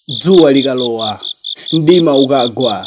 dzuwa likalowa mdima ukagwa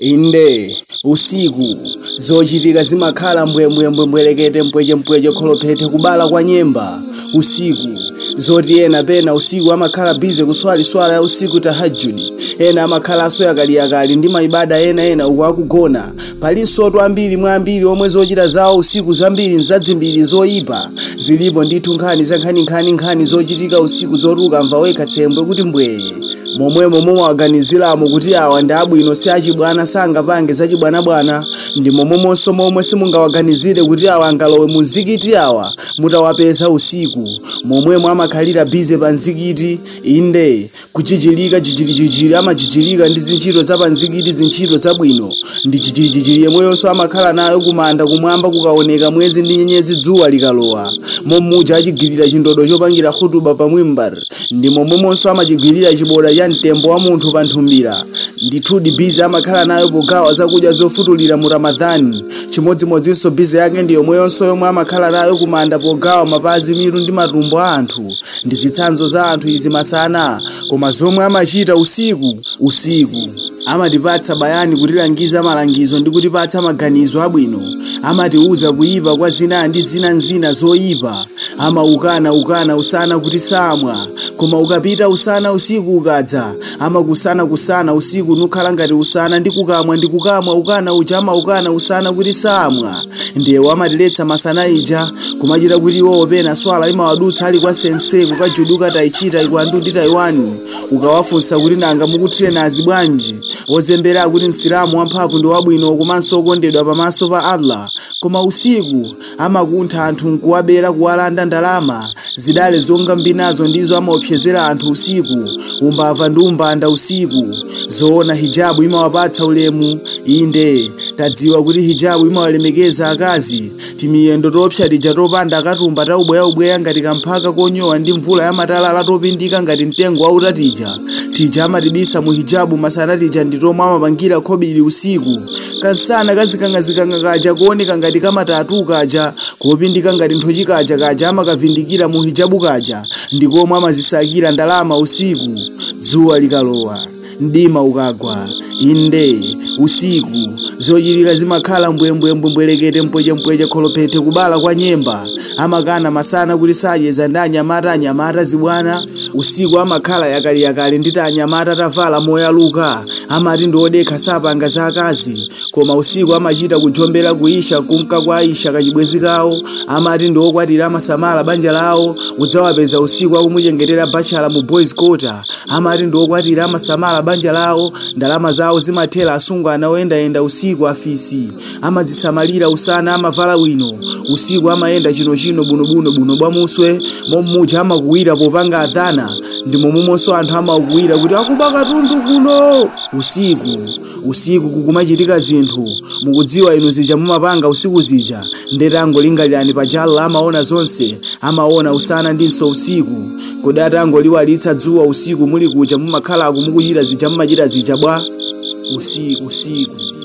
inde usiku zochitika zimakhala mbwembwembwe mbwerekete mpwechempweche kholophete kubala kwa nyemba usiku zoti ena pena usiku amakhala bize kuswaliswala ya usiku tahajudi ena amakhalanso yakaliyakali ndi maibada ena ena uku akugona palinsotu ambiri mwa ambiri omwe zochita zawo usiku zambiri nzadzimbiri zoyipa zilipo ndithu nkhani za nkhaninkhani zochitika usiku zotuka mva wekha tsembwe kuti mbwee momwemo mumawaganiziramo kuti awa ndi abwino si achibwana sangapange zachibwanabwana ndi momwemonso momwe simungawaganizire kuti awa angalowe mu mzikiti awa mutawapeza usiku momwemo amakhalira bize pa mzikiti inde kuchichilika chichilichichili amachichilika ndi zintchito za pa mzikiti zintchito zabwino ndi chichilichichili yemweyonso amakhala nayo kumanda kumwamba kukaoneka mwezi ndi nyenyezi dzuwa likalowa mommuja achigwirira chindodo chopangira khutuba pa mwimbar ndi momwemonso amachigwirira chiboda cha mtembo wa munthu pa nthumbira ndithudi bize amakhala nayo pogawa zakudya zofutulira mu ramadhani chimodzimodzinso bize yake ndi yomweyonso yomwe amakhala nayo kumanda pogawa mapazi mitu ndi matumbo a anthu ndi zitsanzo za anthu izi masana koma zomwe amachita usiku usiku amatipatsa bayani kutilangiza malangizo ndi kutipatsa maganizo abwino amatiuza kuyipa kwa zina ndi zinanzina zoyipa amaukana ukana usana kuti samwa koma ukapita usana usiku ukadza amakusana kusana usiku nukhala ngati usana ndi kukamwa ndi kukamwa ukana uja amaukana usana kuti samwa ndiye amatiletsa masana ija kumachita kuti iwowo pena swala imawadutsa ali kwa sense kukajuduka taichita ikwandu ndi taiwani ukawafunsa kuti nanga mukutrenazi bwanji wozembera kuti msilamu wamphamvu ndi wabwino komanso okondedwa pamaso pa allah koma usiku amakuntha anthu nkuwabera kuwalanda ndalama zidale zonga mbinazo ndizo amaopsezera anthu usiku umbava ndi umbanda usiku zoona hijabu imawapatsa ulemu inde tadziwa kuti hijabu imawalemekeza akazi timiyendo topsa tija topanda akatumba taubweyaubweya ngati kamphaka konyowa ndi mvula ya matalala topindika ngati mtengo wauta tija tija amatibisa mu hijabu masana tija ndi tomwe amapangira khobiri usiku kasana kazikangazikanga kaja kuoneka ngati kamatatu kaja kopindika ngati nthochi kaja kaja amakavindikira mu hijabu kaja ndi komwe amazisakira ndalama usiku dzuwa likalowa mdima ukagwa inde usiku zochitika zimakhala mbwembwembwe mbwerekete mpwechempweche kholophete kubala kwa nyemba amakana masana kuti sayeza ndi anyamata anyamata zibwana usiku amakhala yakaliyakali nditi anyamata atavala moyaluka amati ndi odekha sapanga za akazi koma usiku amachita kujombera kuisha kunka kwa aisha kachibwezi kawo amati ndi okwatira amasamala banja lawo udzawapeza usiku akumuchengetera bachala mu boys quarter amati ndi okwatira amasamala banja lawo ndalama zawo zimathera asungwana oyendayenda usiku afisi amadzisamalira usana amavala bwino usiku amayenda chinochino bunobuno buno bwa muswe mommuja amakuwira popanga adhana ndi momwemonso anthu amakuwira kuti akuba katundu kuno usiku usiku kukumachitika zinthu mukudziwa inu zija mumapanga usiku zija ndetango lingalirani pajalo amaona zonse amaona usana ndinso usiku kodi atangoliwalitsa dzuwa usiku muli kuja mumakhala akumukuchita zija mumachita zija bwa usiku usiku